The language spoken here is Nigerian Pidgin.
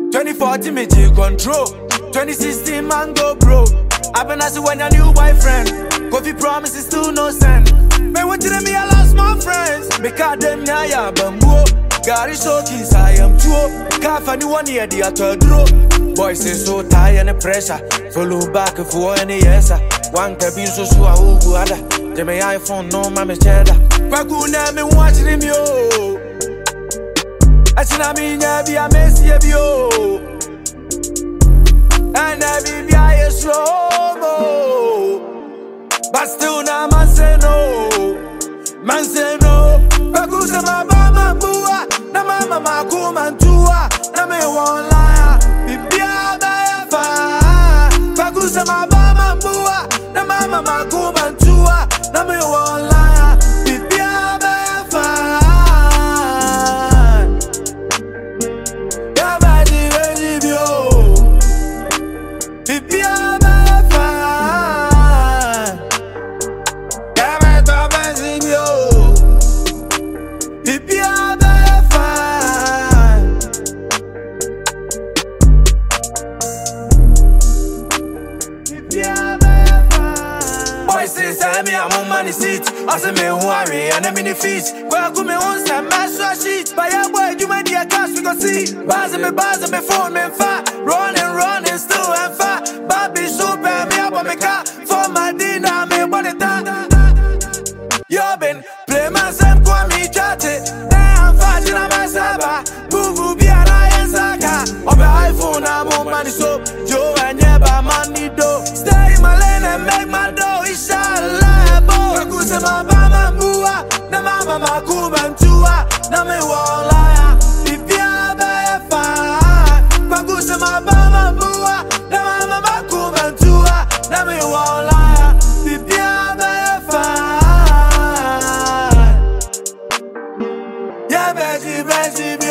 2014 me take control. 2016 man go bro. I've been asking when your new boyfriend. Coffee promises still no send. Man, what did me? I lost my friends. Because them ya ya bambo. Gary so kiss I am true. Can't find one year the other draw. Boys say so tired and pressure. Follow back for any yes. One cabin so so I will go other. They may iPhone no mama cheddar. Kwakuna me watching him yo. Achina mi nya bi a mesi e bi o. And I be be a slow mo. But still na man say no. Man say no. Bagusa ma ba ma bua. Na mama ma kuma tua. Na me won lie. Bibi a ba ya fa. Bagusa ma ba ma bua. Na mama ma kuma tua. Na me won lie. Bibi a ba ya fa. Ya ba di we di bi o. Bibi a ba ya fa. Ya ba to ba si bi o. Bibi a ba ya fa. Bibi a ba ya fa. Boys say say me I'm on money seat. I say me who worry and I'm in the feet. Well, go me on some master sheet. But yeah, boy, you my dear cash we go see. Buzz me, buzz me, phone me, fat. Running, running, still and fat. Bobby super me up on me car. For my dinner, me what it done. You been play my same kwa me chat it. Damn fat in a masaba. Boo be an iron saka. Obe iPhone I'm on money so. Joe and yeba money do. Stay in my lane and make my dough. Inshallah, boy. Kakuse ma bama mua. Na mama makuba mtua. Na me wala. Bibia befa. Kakuse ma bama mua. Na mama makuba mtua. Na me wala. Bibia befa. Yeah, Betty, Betty,